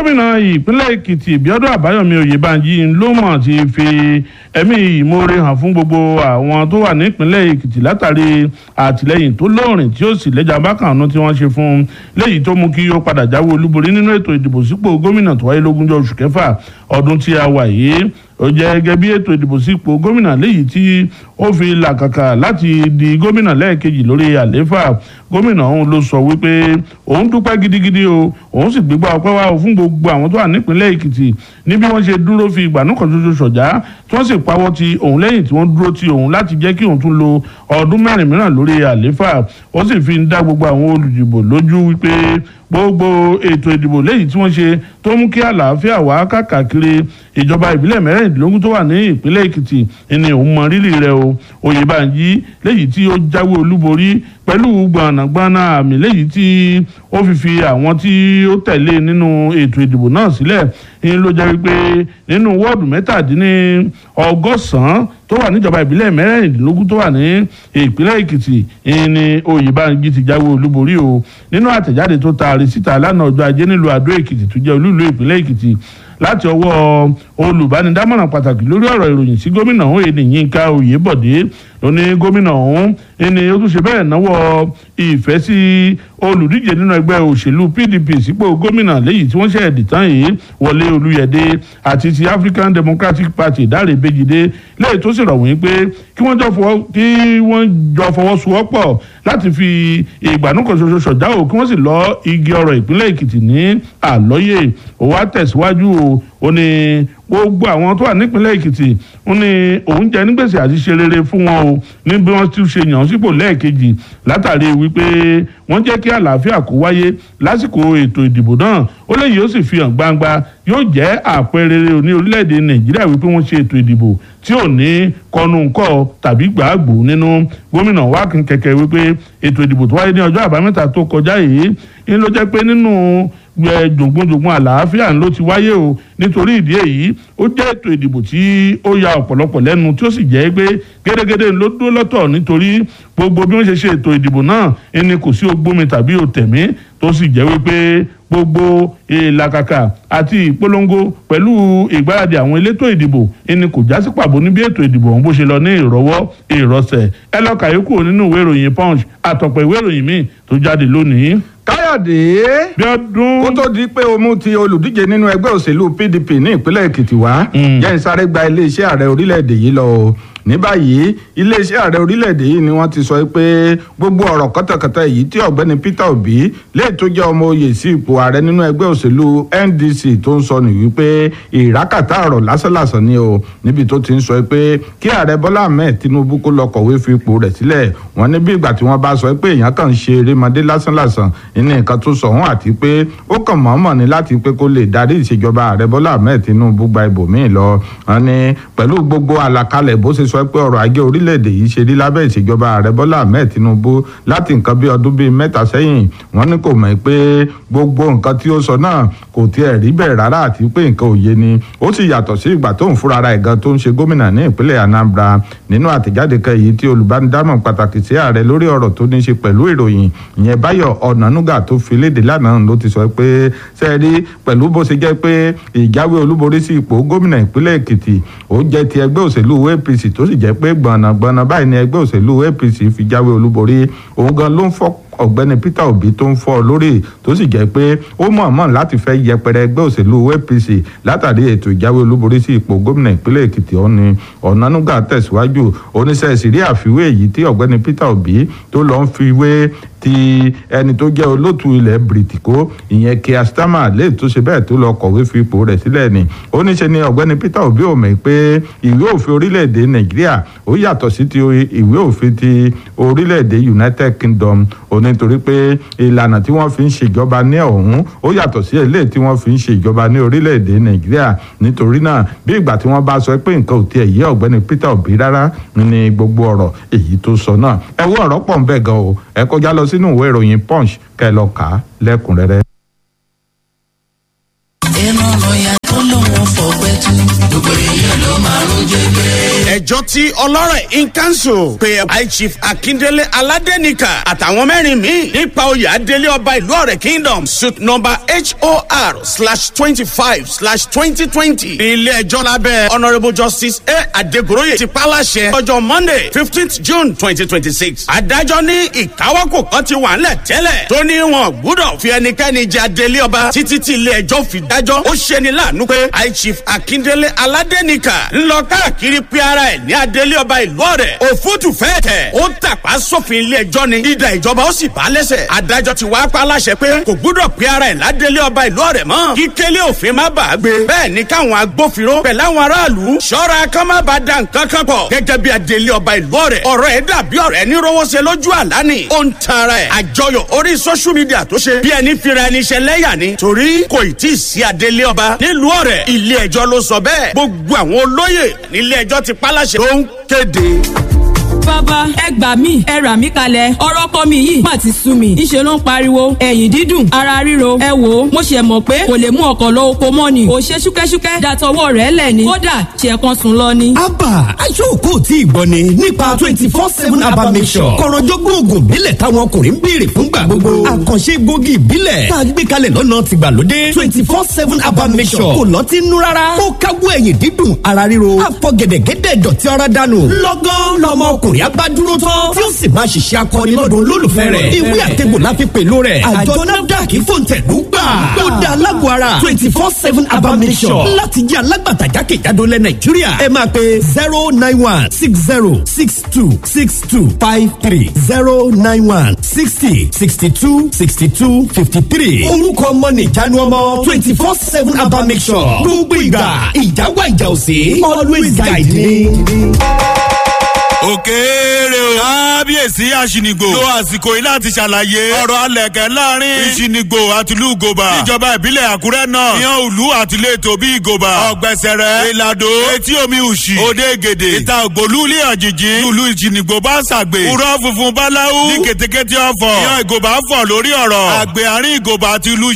gómìnà ìpínlẹ̀ èkìtì bíọ́dún àbáyọ̀mí oyèbánjí ló mọ̀ ti fi ẹ̀mí ìmoore hàn fún gbogbo àwọn tó wà nípínlẹ̀ èkìtì látàrí àtìlẹ́yìn tó lóòrìn tí ó sì lẹ́jà bákànánú tí wọ́n ṣe fún un léyìí tó mú kí ó padà jáwé olúborí nínú ètò ìdìbò sípò gómìnà tó wáyé lógúnjọ́ oṣù kẹfà ọdún tí a wà yìí ó jẹ́ gẹ́gẹ́ bí ètò ìdìbò sípò gómìnà léyìí tí ó fi làkàkà láti di gómìnà lẹ́ẹ̀kejì lórí àlééfà gómìnà ọ̀hún ló sọ wípé òun dúpẹ́ gidigidi o òun sì gbégbá ọpẹ́ wá fún gbogbo àwọn tó wà nípìnlẹ̀ èkìtì ní bí wọ́n ṣe dúró fi ìgbàanú kan ṣoṣo ṣọ̀já tí wọ́n sì pawọ́ ti òun lẹ́yìn tí wọ́n dúró ti òun láti jẹ́ kí òun tún lo ọdún mẹ́rin mìíràn lórí àlééfà ó sì fi ń dá gbogbo àwọn olùdìbò lójú wípé gbogbo ètò ìdìbò léyìí tí wọ́n ṣe tó mú kí àlàáfíà wá káàkiri ìjọba ìbílẹ̀ mẹ́rìndínlógún tó wà ní ìpínlẹ̀ èkìtì ni òun mọ rírì rẹ̀ o oyèbánjí léyìí tí ó jáwé olúborí pẹ̀lú gbọ̀nàgbọ̀nà àmì léyìí tí ó fi fi àwọn tí ó tẹ̀lé nínú ètò ìdìbò náà sílẹ̀ ń ló jẹ́ wípé nínú wọ́ọ̀dù mẹ́tàdínní ọgọ́sàn-án tó wà níjọba ìbílẹ̀ mẹ́rìndínlógún tó wà ní ìpínlẹ̀ èkìtì ni oyèbánjí ti jáwé olúborí o nínú àtẹ̀jáde tó taari síta lánàá ọjọ́ ajé nílùú àdó èkìtì tó jẹ́ olúìlú ìpínlẹ̀ èkìtì láti ọwọ́ olùbánidámọ̀ràn pàtàkì lórí ọ̀rọ̀ ìròyìn sí gómìnà ọ̀hún èdè yínká oyèbọ̀dé ló ní gómìnà ọ̀hún ẹni ó tún ṣe bẹ́ẹ̀ náwó ìfẹ́ sí olùdíje nínú ẹgbẹ́ òṣèlú pdp sípò gómìnà léyìí tí wọ́n ṣe ẹ̀dì tán yìí wọlé olúyẹdẹ àti ti african democratic party dáre bèjìdé léyìí tó sì rọ̀ wọ́n pé kí wọ́n jọ fọwọ́sowọ́pọ̀ láti fi ìgbàanúkan ṣoṣo ṣọ̀dá o kí wọ́n sì lọ igi ọ̀rọ̀ ìpínlẹ̀ èkìtì ní àlọ́yè ó wá tẹ̀síwájú o ó ní gbogbo àwọn tó wà nípínlẹ̀ èkìtì ó ní òun jẹ nígbèsè àti ṣe rere fún wọn o ní bí wọ́n ti ṣe yàn án sípò lẹ́ẹ̀kejì látàrí wípé wọ́n jẹ́ kí àlàáfíà kó wáyé lásìkò ètò ìdìbò náà ó léyìí ó sì fi hàn gbangba yóò jẹ́ àpẹẹrẹ rere ní orílẹ̀-èdè nàìjíríà wípé wọ́n ṣe ètò ìdìbò tí ò ní kọnùkọ tàbí gbàgbó nínú gómìnà wákìn kẹ̀kẹ́ wípé ètò ìdìbò tó wáyé ní ọjọ́ àbámẹ́ta tó kọjá yìí ń ló jẹ́ pé nínú jògbónjògbón àlàáfíà ló ti wáyé o nítorí ìdí èyí ó jẹ́ ètò ìdìbò tí ó ya ọ̀pọ̀lọpọ̀ lẹ́nu tí ó sì jẹ́ pé gédégédé ló dúró lọ́tọ̀ nítorí gbogbo bí wọ́n ṣe ṣe ètò ìdìbò náà ẹni kò sí ogbómi tàbí òtẹ̀mí tó sì jẹ́ wípé gbogbo ìlàkàkà àti ìpolongo pẹ̀lú ìgbáradì àwọn elétò ìdìbò ẹni kò já sí pàbó níbi ètò ìdìbò ọ̀hún bó ṣe lọ ní ìrọwọ́ ìrọsẹ̀ ẹ lọ kàyékù nínú ìwé ìròyìn punch àtọ̀pọ̀ ìwé ìròyìn míì tó jáde lónìí. káyọ̀dé bíọ́dún. kó tó di pé o mú ti olùdíje nínú ẹgbẹ́ òṣèlú pdp ní ìpínlẹ̀ èkìtì wá jẹ́ ń sáré gba iléeṣẹ́ ààrẹ orílẹ̀-èdè yìí lọ o ní báyìí iléeṣẹ́ ààrẹ orílẹ̀-èdè yìí ni wọ́n ti sọ pé gbogbo ọ̀rọ̀ kọ́tàkọ́tà èyí tí ọ̀gbẹ́ni peter obi lè tó jẹ́ ọmọ oyè sí ipò ààrẹ nínú ẹgbẹ́ òṣèlú ndc tó ń sọ nìyí pé ìrákàtà ọ̀rọ̀ lásánlàsán ni o níbi tó ti ń sọ pé kí ààrẹ bọ́lá ahmed tinubu kó lọ kọ̀wé fi ipò rẹ̀ sílẹ̀ wọ́n ní bí ìgbà tí wọ́n bá sọ pé èèyàn kàn ń ṣe erémọdé lásánlàsán ní nǹkan tó sọ wọ́n àti pé ó kàn mọ̀ọ́mọ̀ ní láti pé kó lè darí ìṣèjọba ààrẹ bọ́lá ahmed tinubu gba ibòmíì lọ wọ́n ní pẹ̀lú gbogbo àlàkalẹ̀ bó ṣe sọ pé ọrọ̀ ajé orílẹ̀-èdè yìí ṣe rí lábẹ́ ìṣèjọba ààrẹ bọ́lá ahmed tinubu láti nǹkan bí ọdún bíi mẹ́ta sẹ́yìn wọ́n ní kò mọ̀ pé gbogbo nǹkan tí ó sọ náà kò tiẹ̀ rí bẹ́ẹ̀ rárá àti pé nǹkan ò yé ni ó sì yàtọ̀ sí ìgbà tó ń fúnra ara ẹ̀gan tó ń ṣe gómìnà ní ìpínlẹ̀ anambra nínú àtẹ̀jáde kan èyí tí olùbánidámọ̀ pàtàkì sí ààrẹ lórí ọ̀rọ̀ tó ní ṣe pẹ̀lú ìròyìn ìyẹn báyọ̀ ọ̀nànúgà tó fi léde lánàá ló ti sọ pé sẹ́ẹ̀rí pẹ̀lú bó ṣe jẹ́ pé ìjáwé olúborí sí ipò gómìnà ìpínlẹ̀ èkìtì ó jẹ́ ti ẹgbẹ́ òṣèlú apc tó sì jẹ́ pé gbọ̀nàgbọ̀nà báyìí ni ẹgbẹ́ òṣèlú apc fi jáwé olúborí òun gan ló ń fọ́ ọ̀gbẹ́ni peter obi tó ń fọ́ lórí tó sì jẹ́ pé ó mọ̀ọ́mọ̀ láti fẹ́ yẹpẹrẹ ẹgbẹ́ òṣèlú apc látàrí ètò ìjáwé olúborí sí ipò gómìnà ìpínlẹ̀ èkìtì ọ̀ni ọ̀nánúgà tẹ̀síwájú oníṣẹ́ ìṣírí àfiwé èyí tí ọ̀gbẹ́ni peter obi tó lọ ń fi wé ti ẹni tó jẹ́ olóòtú ilẹ̀ bìrìtìkó ìyẹn Keir Starmer lè tó ṣe bẹ́ẹ̀ tó lọ kọ̀wé fi ipò rẹ̀ sílẹ̀ ni ó ní ṣe ni ọ̀gbẹ́ni Peter Obi ò mọ̀ pé ìwé òfin orílẹ̀-èdè Nàìjíríà ó yàtọ̀ sí ti ìwé òfin ti orílẹ̀-èdè United Kingdom ó ní torí pé ìlànà tí wọ́n fi ń ṣèjọba ní ọ̀hún ó yàtọ̀ sí eléyìí tí wọ́n fi ń ṣèjọba ní orílẹ̀-èdè Nàìjíríà nítorí náà bí ìgbà tí wọ́n bá sọ pé nǹkan ò tiẹ̀ yé ọ̀gbẹ́ni Peter Obi rárá ní gbogbo ọ̀rọ̀ èyí tó sọ náà ẹ wo ọ̀rọ̀ pọ̀ ń bẹ̀ gan o ẹ kọjá lọ sínú ìwé ìròyìn punch kẹ́ lọ kà á lẹ́kùnrẹ́rẹ́. ìran lọ́ọ̀yà tó lóun fọ̀pẹ́ tú gbogbo èèyàn ló máa ń jẹ́ bẹ́ẹ̀. ẹjọ́ ti ọlọ́rẹ̀ in council pé high chief akindele aládẹ́nìkà àtàwọn mẹ́rin míì nípa oyè adélé ọba ìlú ọ̀rẹ́ kingdom suit number hor slash twenty five slash twenty twenty ní ilé ẹjọ́ lábẹ́ honourable justice a adegoroye ti pàlàṣẹ ọjọ́ monday fifteenth june twenty twenty six adájọ́ ní ìkáwọ́kò kan ti wà ńlẹ̀ tẹ́lẹ̀ tó ní wọn gbúdọ̀ fi ẹnikẹ́ni jẹ adélé ọba títí tí ilé ẹjọ́ fi dájọ́ ó ṣeni láàánú pé high chief akindele aládẹ́nìkà ńlọ káàkiri pé ara ẹ̀ ní adélé ọba ìlú ọ̀rẹ́ òfútù fẹ́ẹ̀ tẹ̀ ó tàpá sófin ilé ẹjọ́ ni ìdá ìjọba ó sì bá lẹ́sẹ̀ adájọ́ ti wá pa láṣẹ pé kò gbúdọ̀ pé ara ẹ̀ ládélé ọba ìlú ọ̀rẹ́ mọ́ kí kélé òfin má bàa gbé bẹ́ẹ̀ ni káwọn agbófinró pẹ̀lú àwọn aráàlú ṣọ́ra kán má bàa da nǹkan kan pọ̀ gẹ́gẹ́ bí adélé ọba ìlú ọ̀rẹ́ ọ̀rọ̀ ẹ̀ dàbí ọ̀rẹ́ ní rówóṣe lójú àlá ni ó ń tara ẹ̀ àjọyọ̀ orí social media tó ṣe bí ẹni fira ẹni ṣe lẹ́yà ni torí kò ì tí ì sí adélé ọba nílùú ọ̀rẹ́ ilé ẹjọ́ ló sọ bẹ́ẹ̀ gbogbo àwọn olóyè nílé ẹjọ́ ti pálàṣẹ tó ń kéde bàbá ẹ gbà mí ẹ rà mí kalẹ̀ ọ̀rọ̀ kọ́ mi yìí má ti sú mi ìṣe ló ń pariwo ẹ̀yìn dídùn ara ríro ẹ wò ó mo ṣe mọ̀ pé kò lè mú ọkọ̀ lọ oko mọ́ ni kò ṣe ṣúkẹ́ṣúkẹ́ dàtọwọ́ rẹ̀ lẹ̀ ni kódà ṣe kan sùn lọ ni. abba aṣọ́kò tí ì gbọ́ ni nípa twenty four seven abba mission kọ̀rọ̀jọ́gbọ́n oògùn ìbílẹ̀ táwọn ọkùnrin ń béèrè fúngbà gbogbo àkànṣe gbòógì ìbílẹ̀ tá a gbé kalẹ̀ lọ́nà tìgbàlódé twenty four seven abba mission kò lọ́tí nú rárá ó káwọ́ ẹ̀yìn dídùn ara ríro àfọ̀gẹ̀dẹ̀gẹ̀dẹ̀ dọ̀tí ara dànù lọ́gán lọ́mọ ọkùnrin abádúró tán tí ó sì máa ṣiṣẹ́ akọni lọ́dún olólùfẹ́ rẹ̀ ìwé àtẹ̀gbò la fi pèlú rẹ̀ àjọ nafdac fòǹtẹ̀lú gbà ó da alágbó ara twenty four seven abamisọ̀ láti jẹ́ alágbàtà jákèjádò lẹ̀ nàìjíríà ẹ máa pe zero nine one six zero six two six two five three zero nine one sixty sixty two sixty two fifty three orúkọ ọmọ nìjánu ọmọ twenty four seven abamisọ̀ gbogbo ìgbà ìjáwá ìjà òsè always guide me òkèèrè o. kábíyèsí àṣìnìgbò. lo àsìkò yìí láti ṣàlàyé ọ̀rọ̀ alẹ̀kẹ́ láàrin ìṣìnìgbò àtìlú ìgòbà. ìjọba ìbílẹ̀ àkúrẹ́ náà ìyàn òlu àtìlétò bí ìgòbà. ọ̀gbẹ̀sẹ̀rẹ̀ ìlàdó etí omi òṣì òde gèdè ìta ògbólú ilé àjèjì lùlù ìṣìnìgbò bá ṣàgbè. kúrọ́ funfun báláwú ní kètékété ọ̀fọ̀ ìyàn ìgòbà fọ̀ lórí ọ̀rọ̀ àgbẹ̀ àárín ìgòbà àti ìlú